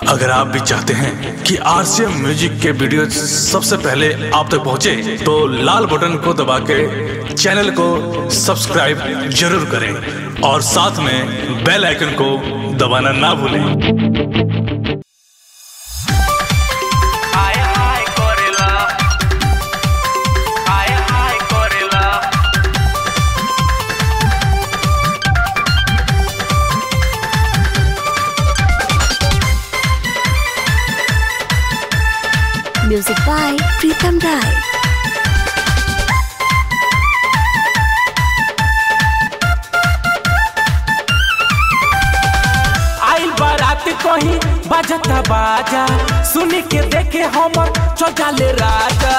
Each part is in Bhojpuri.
अगर आप भी चाहते हैं कि आरसीएम म्यूजिक के वीडियो सबसे पहले आप तक पहुंचे, तो लाल बटन को दबा के चैनल को सब्सक्राइब जरूर करें और साथ में बेल आइकन को दबाना ना भूलें हाय हाय करेला हाय हाय करेला Music by Pritam Rai. आइल बारात कहीं बाजता बाजा सुन के देखे हमर चौचाले राजा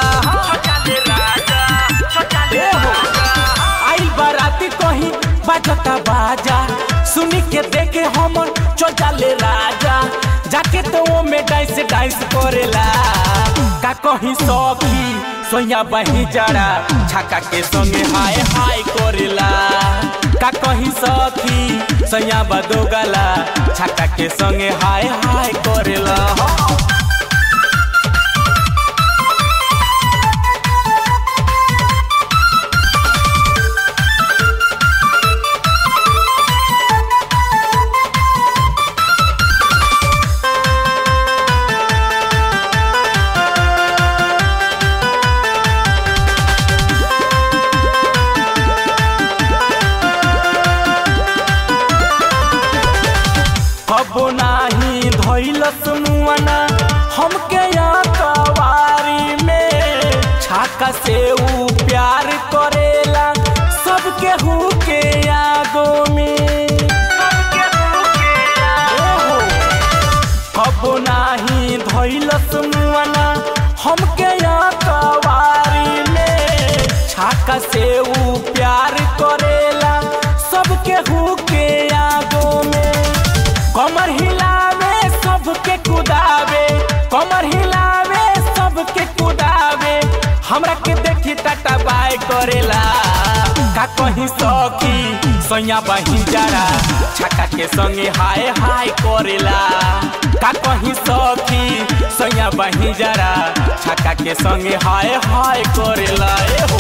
ए हो। आइल बारात कहीं बाजता बाजा सुन के देखे हमर चौचाले राजा जाके तो वो में डांस डांस करेला का कहीं सखी सोया बही जड़ा छाका के संगे हाय हाय करेला का कहीं सखी सैया बदो गला छक्का के संगे हाय हाय करेला हबो नाही धैलस मुआना हमके यहाँ कवारी में छाका से ऊ प्यार करेला सबके हु के आगो में ओहो। हबो नाही धैलस मुआना हमके यहाँ कवारी में छाका से ऊ प्यार करेला सबके हु के आगो में कमर हिलावे सबके कुदावे कमर हिलावे सबके कुदावे हमरा के देखी टाटा बाय करेला का कहीं सखी सैया बही जरा छक्का के संगे हाय हाय करेला का कहीं सखी सैया बही जरा छक्का के संगे हाय हाय करेला ए हो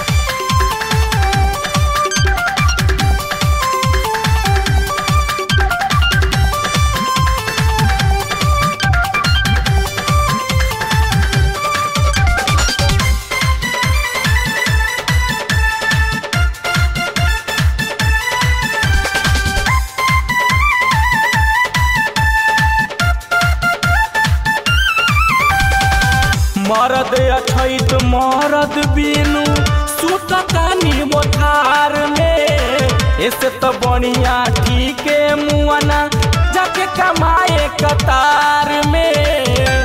मरद अछैत मरद बिनु सुततानी मोठार में ऐसे तो बढ़िया ठीक है मुआना जाके कमाए कतार में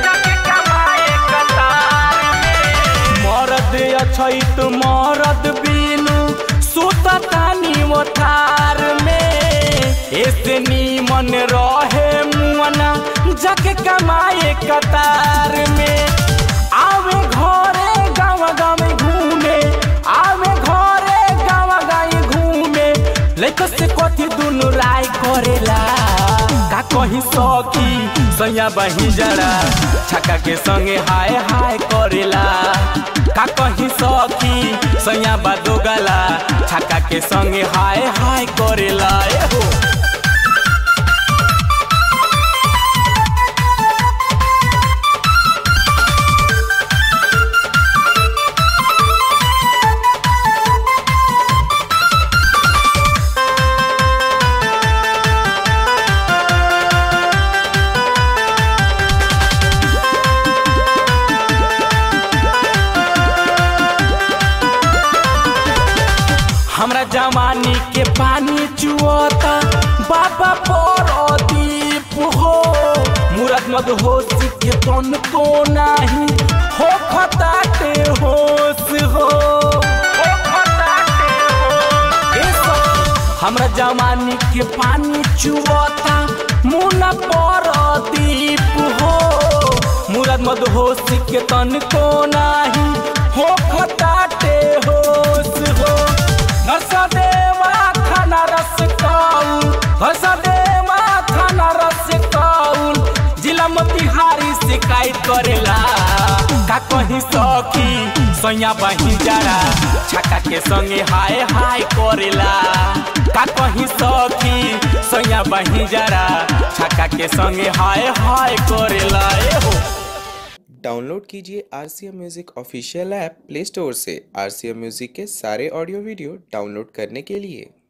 मरद अछैत मरद बिनु सुततानी मोठार में ऐसे नीमन रहे मुआना जाके कमाए कतार में आवे घरे गाँव गाँव घूमे आवे घरे गाँव गाँव घूमे लेको से कथी दुनु राय करेला का कहीं सखी सैया बही जरा छक्का के संगे हाय हाय करेला का कहीं सखी सैया बादो गला छक्का के संगे हाय हाय करेला ए हो हमरा जवानी के पानी चुअता बाबा परदीप हो मुरत मद होश के तन को नाही हो खताटे होश हो ए सब हमरा जवानी के पानी चुअता मुना परदीप हो मुरत मद होश के तन को नाही हो खताटे होश हो नरसदेवा खाना रस काऊ हसदेवा थाना रस काउल जिला मोतिहारी शिकायत करेला का कहीं सखी सैया बही जरा छक्का के संगे हाय हाय करेला का कहीं सखी सैया बही जरा छक्का के संगे हाय हाय करेला ए हो डाउनलोड कीजिए R C M music official app play store से आर सी एम म्यूज़िक के सारे ऑडियो वीडियो डाउनलोड करने के लिए